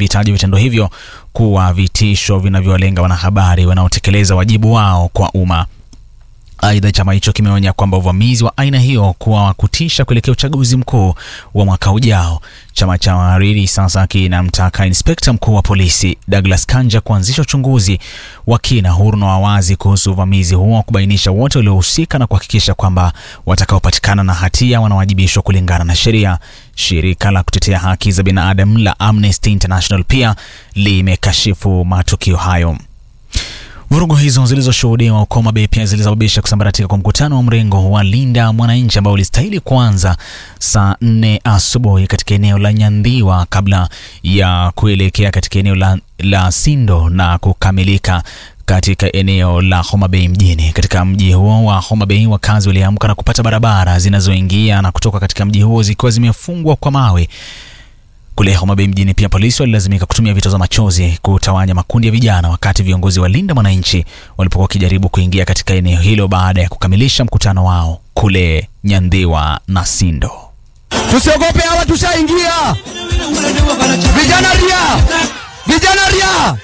kimevitaja vitendo hivyo kuwa vitisho vinavyowalenga wanahabari wanaotekeleza wajibu wao kwa umma. Aidha, chama hicho kimeonya kwamba uvamizi wa aina hiyo kuwa wa kutisha kuelekea uchaguzi mkuu wa mwaka ujao. Chama cha wahariri sasa kinamtaka inspekta mkuu wa polisi Douglas Kanja kuanzisha uchunguzi wa kina, huru na wa wazi kuhusu uvamizi huo, kubainisha wote waliohusika na kuhakikisha kwamba watakaopatikana na hatia wanawajibishwa kulingana na sheria. Shirika la kutetea haki za binadamu la Amnesty International pia limekashifu matukio hayo. Vurugu hizo zilizoshuhudiwa huko Homa pia zilisababisha kusambaratika kwa mkutano wa mrengo wa Linda Mwananchi ambao ulistahili kuanza saa nne asubuhi katika eneo la Nyandhiwa kabla ya kuelekea katika eneo la, la Sindo na kukamilika katika eneo la Homa Bay mjini. Katika mji huo wa Homa Bay, wakazi waliamka na kupata barabara zinazoingia na kutoka katika mji huo zikiwa zimefungwa kwa mawe. Kule Homa Bay mjini pia polisi walilazimika kutumia vitoza machozi kutawanya makundi ya vijana, wakati viongozi wa Linda Mwananchi walipokuwa wakijaribu kuingia katika eneo hilo baada ya kukamilisha mkutano wao kule Nyandhiwa na Sindo. Tusiogope, hawa tushaingia. Vijana ria, vijana ria.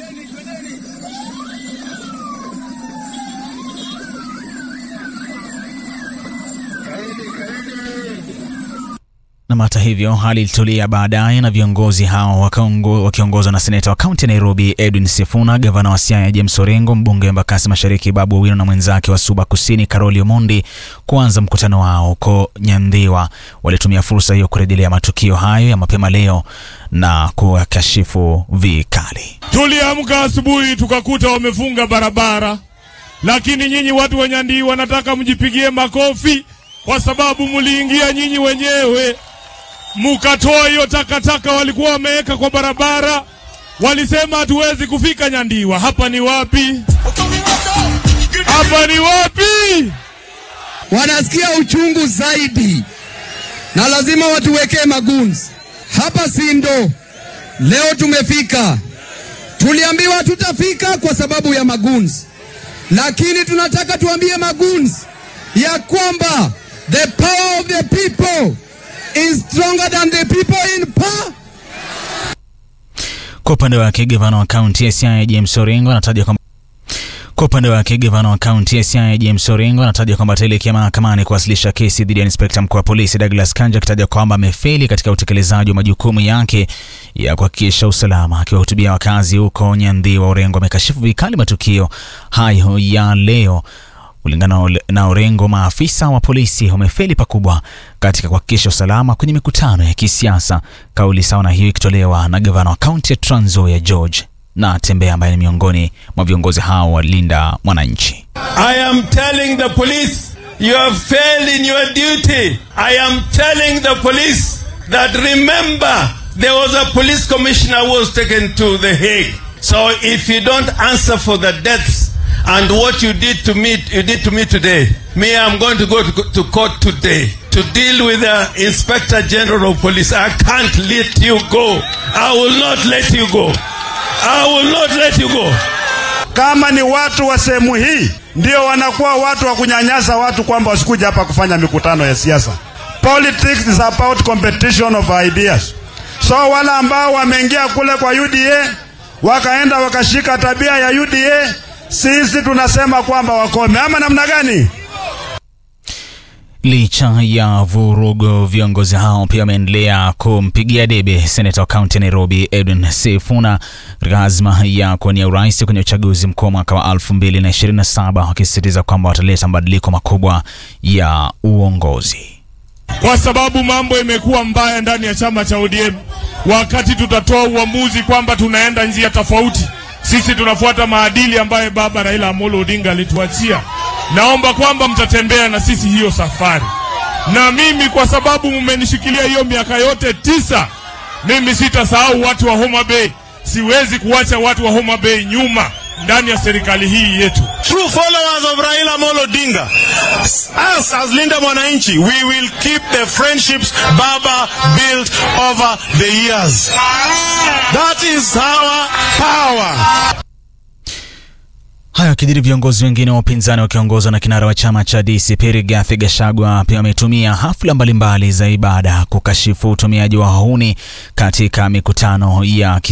Na hata hivyo hali ilitulia baadaye na viongozi hao wakiongozwa na seneta wa kaunti ya Nairobi Edwin Sifuna, gavana wa Siaya James Orengo, mbunge wa Embakasi Mashariki Babu Owino na mwenzake wa Suba Kusini Karoli Omondi kuanza mkutano wao huko Nyandhiwa. Walitumia fursa hiyo kurejelea matukio hayo ya mapema leo na kuwakashifu vikali. Tuliamka asubuhi tukakuta wamefunga barabara, lakini nyinyi watu wa Nyandhiwa nataka mjipigie makofi kwa sababu mliingia nyinyi wenyewe mukatoa hiyo takataka walikuwa wameweka kwa barabara. Walisema hatuwezi kufika Nyandiwa. Hapa ni wapi? Hapa ni wapi? Wanasikia uchungu zaidi, na lazima watuwekee maguns hapa. Sindo leo tumefika, tuliambiwa hatutafika kwa sababu ya maguns, lakini tunataka tuambie maguns ya kwamba the power of the people is stronger than the people in power. Kwa upande wake gavana wa kaunti ya Siaya James Orengo anataja kwamba kwa upande wake gavana wa kaunti ya Siaya James Orengo anataja kwamba ataelekea mahakamani kuwasilisha kesi dhidi ya inspekta mkuu wa polisi Douglas Kanja, akitaja kwamba amefeli katika utekelezaji wa majukumu yake ya kuhakikisha usalama. Akiwahutubia wakazi huko Nyandhiwa, Orengo amekashifu vikali matukio hayo ya leo. Kulingana na Orengo, maafisa wa polisi wamefeli pakubwa katika kuhakikisha usalama kwenye mikutano ya kisiasa. Kauli sawa na hiyo ikitolewa na gavana wa kaunti ya Trans Nzoia George Natembeya ambaye ni miongoni mwa viongozi hao wa Linda Mwananchi. I am telling the police you have failed in your duty. I am telling the police that remember there was a police commissioner who was taken to the Hague. So if you don't answer for the deaths and what you did to me, you did to me today. Me, I'm going to go to, to court today to deal with the Inspector General of Police. I can't let you go. I will not let you go. I will not let you go. Kama ni watu wa sehemu hii ndio wanakuwa watu wa kunyanyasa watu kwamba wasikuja hapa kufanya mikutano ya siasa. Politics is about competition of ideas. So wale ambao wameingia kule kwa UDA wakaenda wakashika tabia ya UDA sisi tunasema kwamba wakome ama namna gani? Licha ya vurugu, viongozi hao pia wameendelea kumpigia debe seneta wa kaunti ya Nairobi Edwin Sifuna katika azma ya kuwania urais kwenye uchaguzi mkuu wa mwaka wa 2027 wakisisitiza kwamba wataleta mabadiliko makubwa ya uongozi. Kwa sababu mambo imekuwa mbaya ndani ya chama cha ODM, wakati tutatoa uamuzi kwamba tunaenda njia tofauti sisi tunafuata maadili ambayo baba Raila Amolo Odinga alituachia. Naomba kwamba mtatembea na sisi hiyo safari, na mimi kwa sababu mmenishikilia hiyo miaka yote tisa, mimi sitasahau watu wa Homa Bay. Siwezi kuwacha watu wa Homa Bay nyuma ndani ya serikali hii yetu. True followers of Raila Amolo Odinga, us as Linda Mwananchi, we will keep the friendships Baba built over the years. That is our power. Hayo yakijiri, viongozi wengine wa upinzani wakiongozwa na kinara wa chama cha DCP Rigathi Gachagua pia wametumia hafla mbalimbali za ibada kukashifu utumiaji wa wahuni katika mikutano ya